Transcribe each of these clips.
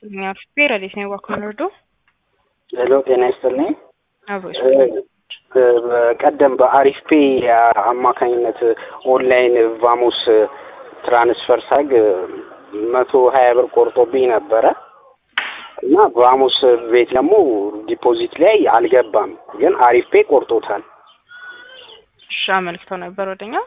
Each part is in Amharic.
ይስጥልኝ። አፍቤ ረዴት ነው የዋኩን ወርዶ ሄሎ ጤና ይስጥልኝ። አብሮ በቀደም በአሪፍ ፔ አማካኝነት ኦንላይን ቫሞስ ትራንስፈር ሳግ መቶ ሀያ ብር ቆርጦብኝ ነበረ እና ቫሞስ ቤት ደግሞ ዲፖዚት ላይ አልገባም፣ ግን አሪፍ ፔ ቆርጦታል። እሺ አመልክተው ነበር ወደኛ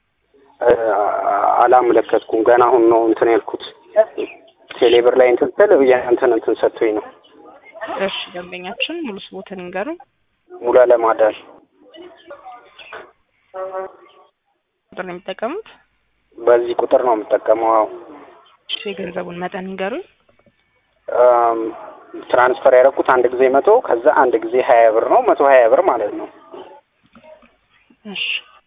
አላመለከትኩም። ገና አሁን ነው እንትን ያልኩት ቴሌብር ላይ እንትን ስል እንትን እንትን ሰጥቶኝ ነው። እሺ ደንበኛችን ሙሉ ስቦትን ይንገሩኝ። ሙሉ አለማዳል ቁጥር ነው የሚጠቀሙት? በዚህ ቁጥር ነው የምጠቀመው። አዎ እሺ የገንዘቡን መጠን ይንገሩኝ። ትራንስፈር ያደረኩት አንድ ጊዜ መቶ ከዛ አንድ ጊዜ ሀያ ብር ነው። መቶ ሀያ ብር ማለት ነው። እሺ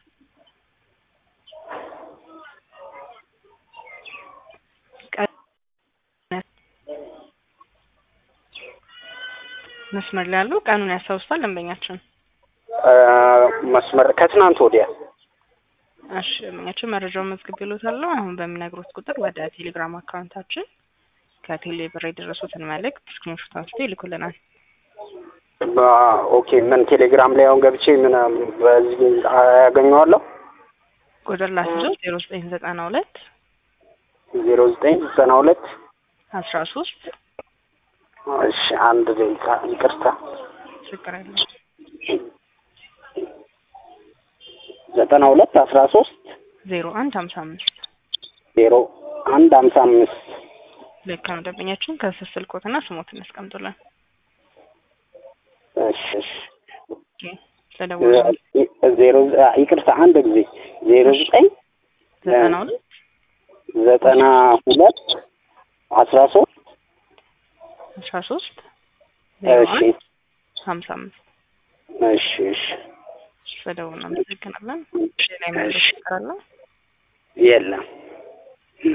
መስመር ላይ ያሉ ቀኑን ያስታውሳል ደንበኛችን? መስመር ከትናንት ወዲያ እሺ ደንበኛችን መረጃውን መዝግቤልዎታለሁ። አሁን በሚነግሩት ቁጥር ወደ ቴሌግራም አካውንታችን ከቴሌ ብር የደረሱትን መልእክት ስክሪንሾት አንስቶ ይልኩልናል። ኦኬ ምን ቴሌግራም ላይ አሁን ገብቼ ምን በዚህ ያገኘዋለሁ? ቁጥር ላስይዞ ዜሮ ዘጠኝ ዘጠና ሁለት ዜሮ ዘጠኝ ዘጠና ሁለት አስራ ሶስት እሺ አንድ ደቂቃ ይቅርታ። ችግር የለም። ዘጠና ሁለት አስራ ሶስት ዜሮ አንድ ሀምሳ አምስት ዜሮ አንድ ሀምሳ አምስት ልክ ነው ደንበኛችን ከስር ስልኮትና ስሞትን ያስቀምጡልን። እሺ እሺ ኦኬ ስለደወሉ ዜሮ ይቅርታ አንድ ጊዜ ዜሮ ዘጠኝ ዘጠና ሁለት ዘጠና ሁለት አስራ ሶስት አስራ ሶስት ዜሮ እሺ አንድ ሀምሳ አምስት እሺ እሺ ስለደወሉ እናመሰግናለን። ሌላ የመለስ ይቀራለ የለም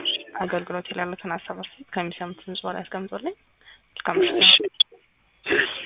አገልግሎት ይላሉትን ሀሳብ አስተያየት ከሚሰሙት ጽሁፍ ላይ ያስቀምጡልኝ። እስከ ምሽት እሺ